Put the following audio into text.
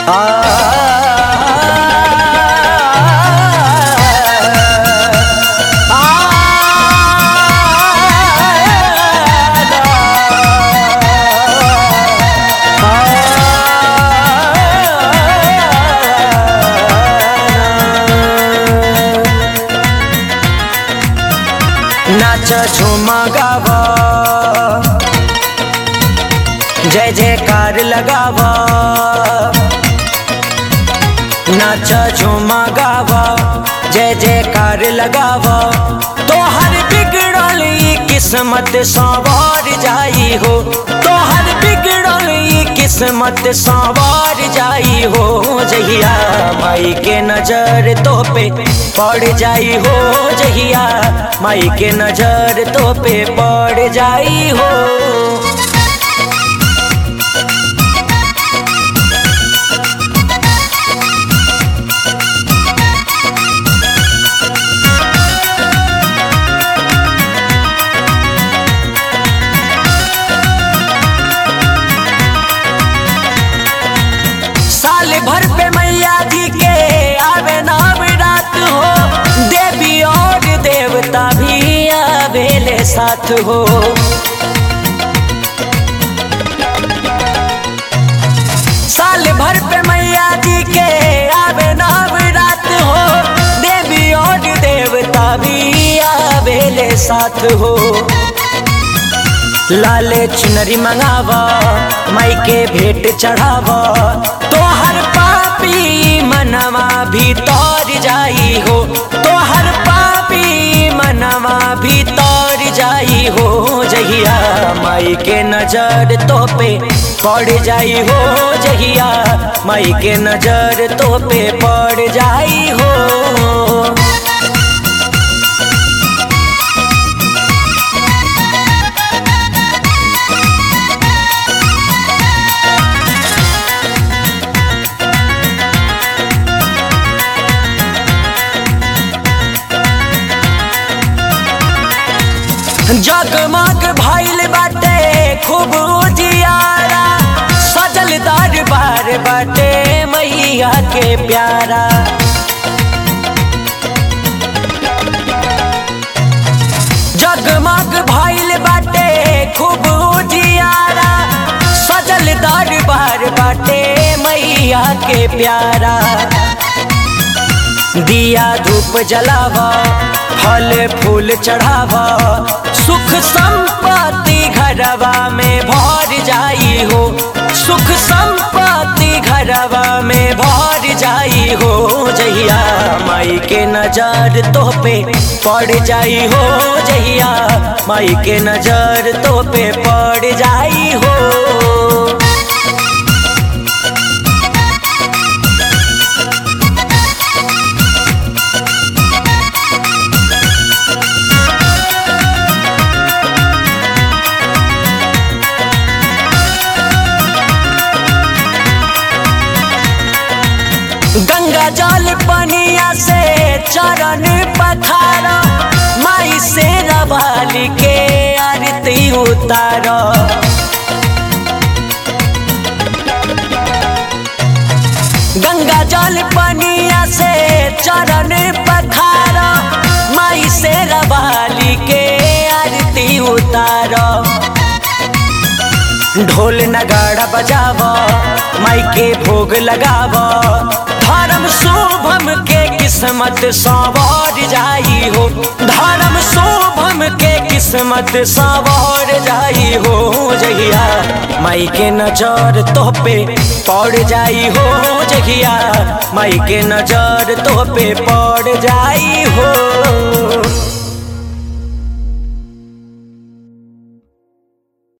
नाच झूमा गावा जय जयकार लगावा नाच झूमा गावा जय जयकार लगावा तोहर बिगड़ल ई किस्मत संवार जाई हो तोहर बिगड़ल ई किस्मत संवार जाई हो जहिया माई के नजर तो पे पड़ जाई हो जहिया माई के नजर तो पे पड़ जाई हो साल भर पे मैया जी के आवे नाम रात हो देवी और देवता भी आवेले साथ हो साल भर पे मैया जी के आवे नाम रात हो देवी और देवता भी आवेले साथ हो लाले चुनरी मंगावा माई के भेंट चढ़ावा तोहर पापी मनवा भी तौर जाई हो तोहर पापी मनवा भी तौर जाई हो जहिया माई के नजर तो पे पड़ जाई हो जहिया माई के नजर तो पे पड़ जाई हो जगमग भइल बाटे खूब उजियारा सजल दरबार बाटे मैया के प्यारा जगमग भइल बाटे खूब उजियारा सजल दरबार बाटे मैया के प्यारा दिया धूप जलावा फल फूल चढ़ावा सुख संपत्ति घरवा में भर जाई हो सुख संपत्ति घरवा में भर जाई हो जहिया माई के नजर तो पे पड़ जाई हो जहिया माई के नजर तो पे पड़ जाई हो गंगा जल पनिया से चरण पखारा माई से रवाली के आरती उतारा गंगा जल पनिया से चरण पखारा माई से रवाली के आरती उतारा ढोल नगाड़ा बजावा माई के भोग लगावा धर्म शुभम के किस्मत संवर जाई हो धर्म शुभम के किस्मत संवर जाई हो जहिया माई के नजर तो पे पड़ जाई हो जहिया माई के नजर तो पे पड़ जाई हो